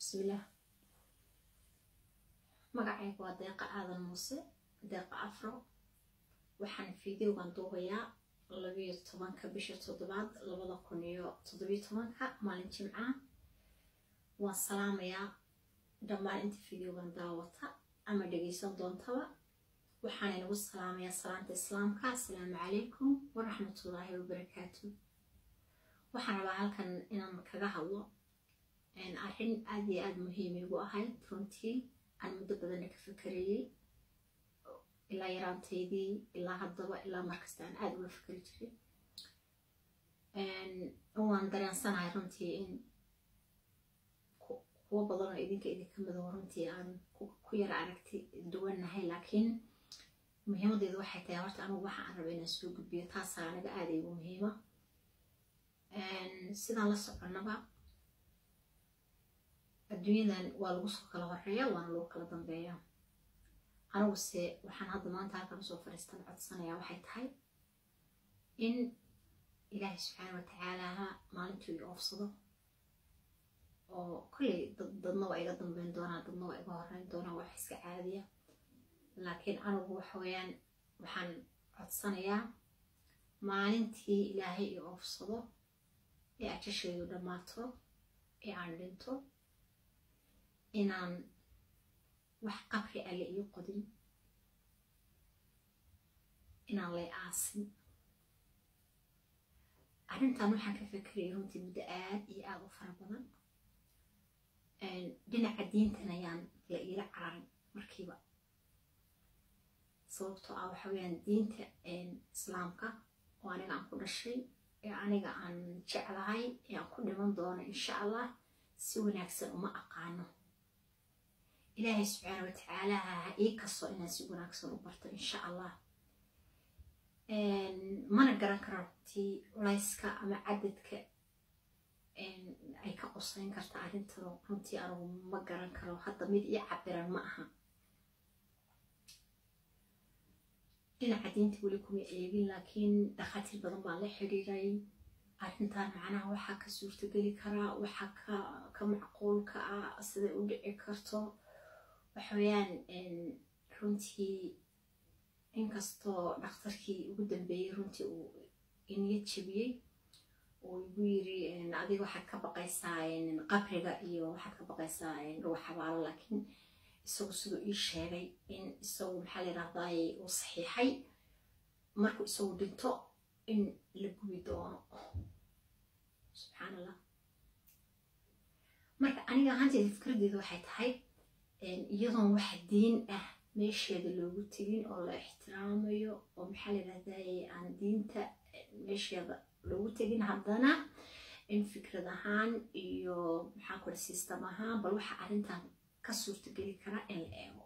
bismillaah magacayga waa deeqa aadan muuse deeqa afro waxaan fideogan duubayaa labiyo tobanka bisha toddobaad labada kun iyo toddobiyo tobanka maalin jimca waan salaamayaa dhammaan inta fideogan daawata ama dhegeysan doontaba waxaan inagu salaamayaa salaanta islaamka asalaamu calaykum waraxmatullaahi wabarakaatu waxaan rabaa halkan inaan kaga hadlo arrin aad iyo aada muhiim igu ahayd runtii aan muddo badana ka fakarayey ilaa yaraantaydii ilaa haddaba ilaa markasta aan aada ula fakari jiray waan dareensanahay runtii in kuwo badan oo idinka idinka mido runtii aan ku yara aragti duwannahay laakiin muhiimadeedu waxay tahay horta anigu waxa aan raba inaan soo gudbiyo taasaa aniga aada igu muhiima sidaan la soconaba adduunyadan waa lagu soo kala horeeya waana lagu kala dambeeya aniguse waxaan hadda maanta halkan usoo fadhiistan codsanayaa waxay tahay in ilaahay subxaana watacaalaha maalintuu i oofsado oo kolley dadna waa iga dambeyn doonaa dadna waa iga horeyn doonaa wax iska caadiya laakiin anigu waxa weeyaan waxaan codsanayaa maalintii ilaahay i oofsado ee ajasheedu dhammaato ee aan dhinto inaan wax qabri alle ii qodin inaan lay aasin arrintan waxaan ka fekerayay runtii muddo aad iyo aada u fara badan dhinaca diintan ayaan la iila cararin markiiba sababtoo ah waxa weyaan diinta islaamka oo aniga aan ku dhashay ee aniga aan jeclahay ee aan ku dhiman doono insha allah si wanaagsan uma aqaano ilaahay subxaana watacaala ha ii kasto inaan si wanaagsan u barto insha allah mana garan karo runtii culayska ama cadadka ay ka qosayn karta arrintan runtii anigu ma garan karo hadda mid ii cabiran ma aha dhinaca diinta weli kuma eegin laakiin dhakhaatiir badan baan la xiriiray arrintan macnaha waxaa ka suurtogeli karaa waxaa ka macquulka ah siday u dhici karto waxaweyaan runtii inkastoo dhakhtarkii ugu dambeeyey runtii uu iniyad jebiyey uu igu yiri adiga waxaad ka baqaysaa qabriga iyo waxaad ka baqaysaa dhuwa xabaalo laakiin isagu siduu ii sheegay in isagu maxaa layidhahdaay uu saxiixay markuu isagu dhinto in la gubi doono subxaan allah marka aniga ahaanteeda fikradeedu waxay tahay iyadoon wax diin ah meesheeda loogu tegin oo la ixtiraamayo oo maxaa layidhahdaay aan diinta meesheeda loogu tegin haddana in fikrad ahaan iyo maxaa kule system ahaan bal waxa arrintan ka suurtogeli karaa in la eego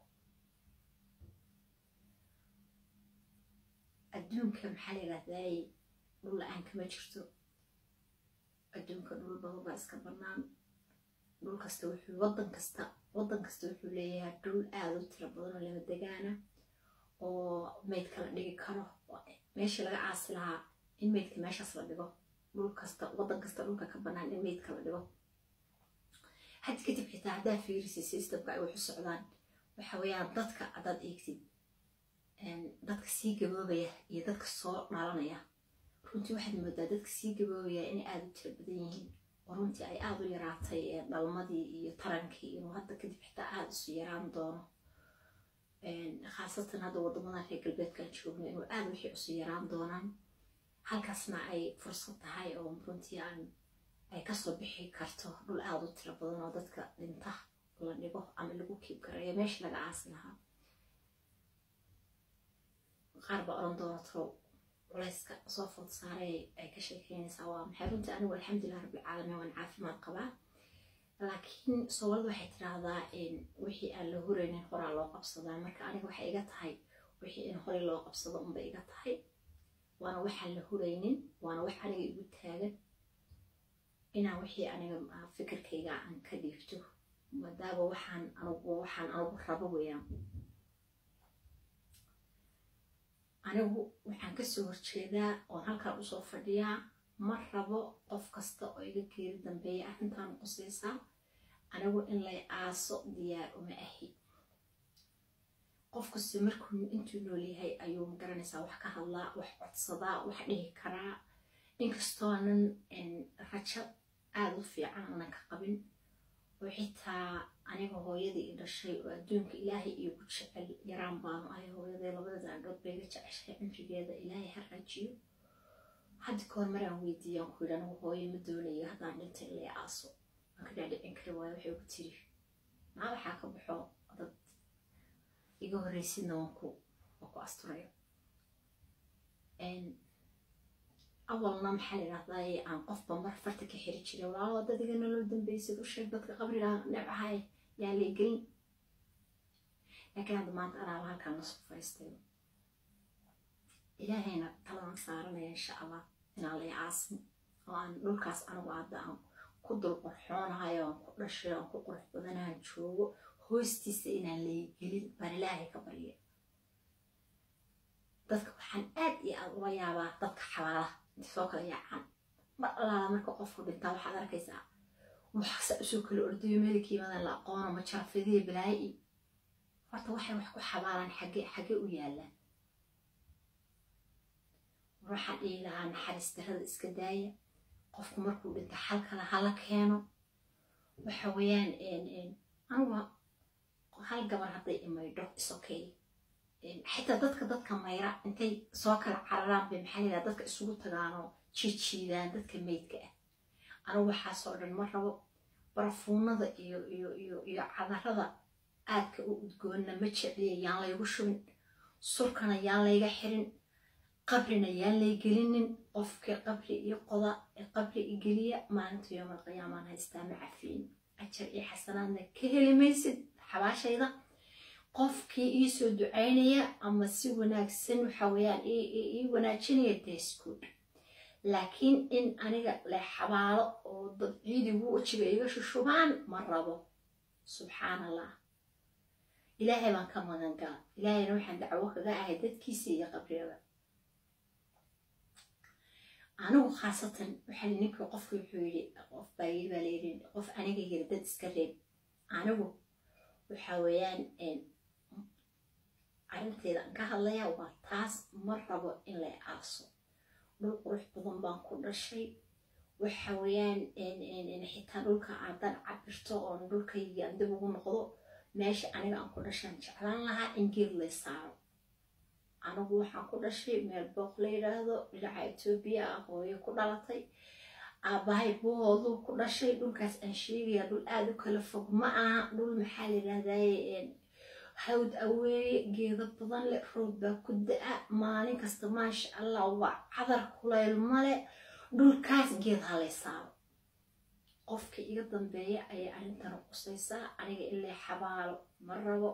adduunka maxaa layidhahdaay dhul la-aan kama jirto adduunka dhul badan baa iska bannaan dhul kasta wuxuu waddan kasta waddan kasta wuxuu leeyahay dhul aada u tiro badan oo lama degaana oo meydka la dhigi karo meeshii laga caasi lahaa in meydka meeshaas la dhigo dhul kasta waddan kasta dhulka ka bannaan in meydka la dhigo had kadib xitaa haddaa fiirisi systemka ay waxu socdaan waxa weeyaan dadka haddaad eegtid dadka sii gaboobaya iyo dadka soo dhalanaya runtii waxaad moodaa dadka sii gaboobaya inay aada u tiro badan yihiin oo runtii ay aada u yaraatay dhalmadii iyo tarankii inuu hadda kadib xitaa aada isu yaraan doono khaasatan hadda waddamadan reer galbeedkaan joogno inuu aada wixii isu yaraan doonaan halkaasna ay fursad tahay oo runtii aan ay kasoo bixi karto dhul aada u tiro badan oo dadka dhinta la dhigo ama lagu kiib gareeyo meesha laga aasi lahaa qaar baa oran doona talow culayska soo food saaray ay ka sheekeynaysaa waa maxay runtii anigu alxamdulilah rabbilcaalamiin waan caafimaad qabaa laakiin soomaalida waxay tiraahdaa wixii aan la huraynin horaa loo qabsadaa marka aniga waxay iga tahay wixii in horey loo qabsado unba iga tahay waana waxaan la huraynin waana wax aniga igu taagan inaan wixii aniga fikirkayga aan ka dhiifto maadaaba waxaan anigu waxaan anigu rabo weeyaan anigu waxaan kasoo horjeedaa oon halkaan usoo fadhiyaa ma rabo qof kasta oo iga geeri dambeeya arrintaan qusaysaa anigu in lay aaso diyaar uma ahi qof kasta markuu intuu nool yahay ayuu magaranaysaa wax ka hadlaa wax codsadaa wax dhihi karaa inkastoonan rajo aada u fiican aanan ka qabin oo xitaa aniga hooyadii i dhashay oo adduunka ilaahay iigu jecel yaraan baanu ahay hooyaday labada daandhood bayga jeceshay cimrigeeda ilaahay ha rajiyo hadda kahor maraan weydiiyaan ku yidhi anigu hooyo ma doonayo haddaan dhintay ilay aaso waan ka dhaadhicin kari waayo waxay ugu tiri maa waxaa ka baxo dad iga horreysidna waan ku waan ku asturayo awalna maxaa layidhahdaa aan qofba mar farta ka xiri jiray walaalo dad iga nolol dambeysad u sheeg dadka qabriga nebcahay yaa lay gelin laakiin hadda maanta anaaba halkaan lasoo fariistay ilaahayna taladan saaranaya insha allah inaan lay aasin oo aan dhulkaas anigu hadda aan ku dul qorxoonahay oo aan ku dhashay oo aan ku qurux badanahan joogo hoostiisa inaan lay gelin baan ilaahay ka barya dadka waxaan aad iyo aad uga yaabaa dadka xabaalaha inta soo kala yaacaan mar allaala marka qofku dhintaa waxaad arkaysaa waxsa usoo kala ordayo meelkiimadan la aqoono ma jarafadiya balaayi horta waxay wax ku xabaalaan xage xage u yaalaan waxaan dhihi lahaa naxariis darada iska daaya qofku markuu dhinto xal kale hala keeno waxa weeyaan anugu hal gabar hadday imaydho isokay xitaa dadka dadka mayra intay soo kala cararaan bay maxaa layidhaha dadka isugu tagaanoo jiijiidaan dadka meydka ah anigu waxaasoo dhan ma rabo barafuunada iyo iyo iyo iyo cadarada aadka u udgoonna ma jecliya yaan laygu shubin surkana yaan layga xirin qabrina yaan lay gelinin qofkii qabri iyo qoda ee qabri i geliya maalinta yoomal qiyaamaan haystaa ma cafiin ajar iyo xasanaadna ka heli maysid xabaashayda qofkii iisoo ducaynaya ama si wanaagsan waxa weeyaan ii wanaajinaya desgood laakiin in aniga le xabaalo oo dad ciidigu wejiga iga shushubaan ma rabo subxaan allah ilaahay baan ka magan gala ilaahayna waxaan dacwo kaga ahay dadkiisa iyo qabriyada anigu khaasatan waxaa ninka qofka wuxuu yidhi qof baa yidhi baa layidhi qof aniga yiri dad iska reeb anigu waxa weeyaan arrinteeda aan ka hadlayaa waa taas ma rabo in lay aaso dhul qurux badan baan ku dhashay waxa weeyaan xitaa dhulka aadan cabirto oon dhulkaygi aan dib ugu noqdo meesha aniga aan ku dhashaan jeclaan lahaa in geed lay saaro anigu waxaan ku dhashay meel booq la yidhaahdo dhinaca etoobiya ah hooyo ku dhalatay aabbahay booduu ku dhashay dhulkaas aan sheegaya dhul aada u kala fog ma aha dhul maxaa la yidhahdaye hawd aweeye geedo badan leh roob baa ku da-a maalin kasta maasha allah waa cadar kulayl male dhulkaas geed halay saaro qofka iga dambeeya ayay arrintana qusaysaa aniga ilaa xabaalo ma rabo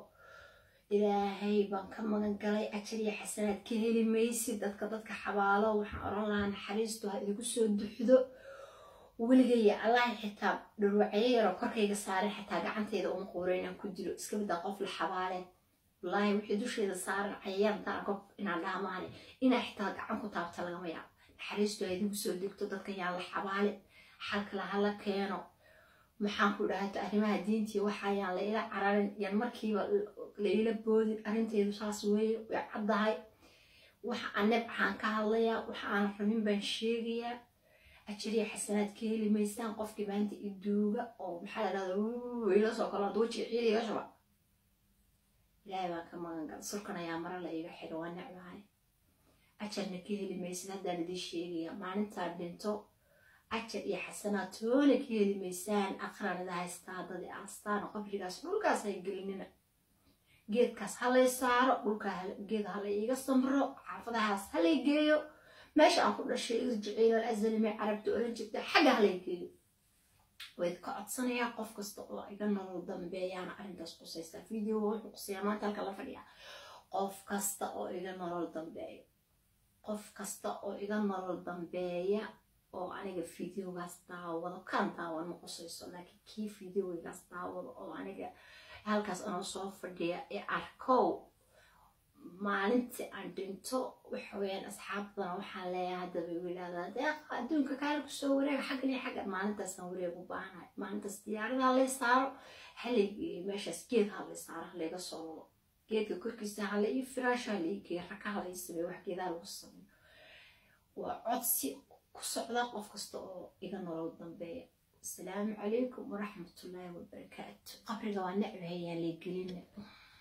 ilaahay baan ka magan galay ajar iyo xasanaad ka heli maysid dadka dadka xabaalo waxaan oran lahaa naxariistu ha idigu soo duxdo weligaya allahi xitaa dhurwacyo yaroo korkayga saaran xitaa gacanteyda uma quuro inaan ku dilo iska middaa qof la xabaaleen wallaahi wixii dusheeda saaran cayayaantaan qof inaan dhaamaane inaa xitaa gacan ku taabta lagama yaabo naxariistu ha idigu soo degto dadkan yaa la xabaale xalkala hala keeno maxaan ku dhahata arrimaha diintii waxayaan la ila cararin yan markiiba la ila boodin arrinteedu saas weeye way caddahay waxa aan nebcaan ka hadlayaa waxa aan rabin baan sheegayaa ajariya xasanaad ka heli maysaan qofkii maanta iduuga oo maxaa la dhahda ila soo kalo wajiga ciida iga shuba ilaahay baan ka magan gal surkan ayaa mara la iga xidha waa necbahay ajarna ka heli maysid haddaan idiin sheegaya maalintaa dhinto ajar iyo xasanaad toona ka heli maysaan aqranida haystaa dadi aastaan qabrigaas dhulkaas hay gelinina geedkaas halay saaro dhulkaa geed halay iga samro xaafadahaas halay geeyo meesha aan ku dhashay irjiciil alazalime carabta oran jirta xagga halay geeyo wayd ka codsanayaa qof kasta oo iga nolol dambeeyaana arrintaas qusaysaa video wuxuu qusayaa maanta halka la fadhiya qof kasta oo iga nolol dambeeya qof kasta oo iga nolol dambeeya oo aniga videogaas daawado kan daawan ma qusayso laakiin kii videogaas daawado oo aniga halkaas anoo soo fadhiya ee arkow maalintii aan dhinto waxa weeyaan asxaab badan waxaan leeyahay haddaba igu yidhahdaa deeqa adduunka kaale kusoo wareega xaggan iyo xaggan maalintaasaan wareeg u baahanahay maalintaas diyaarada halay saaro haligii meeshaas geed halay saaro halayga soo wado geedka korkiisa hala ii firaasho hala ii geeyo raka hala ii sameeyo wax geedaa lagu sameeyo waa codsi ku socda qof kasta oo iga nolol dambeeya asalaamu calaykum waraxmatullaahi wabarakaatu qabriga waa necbahayaan leegelina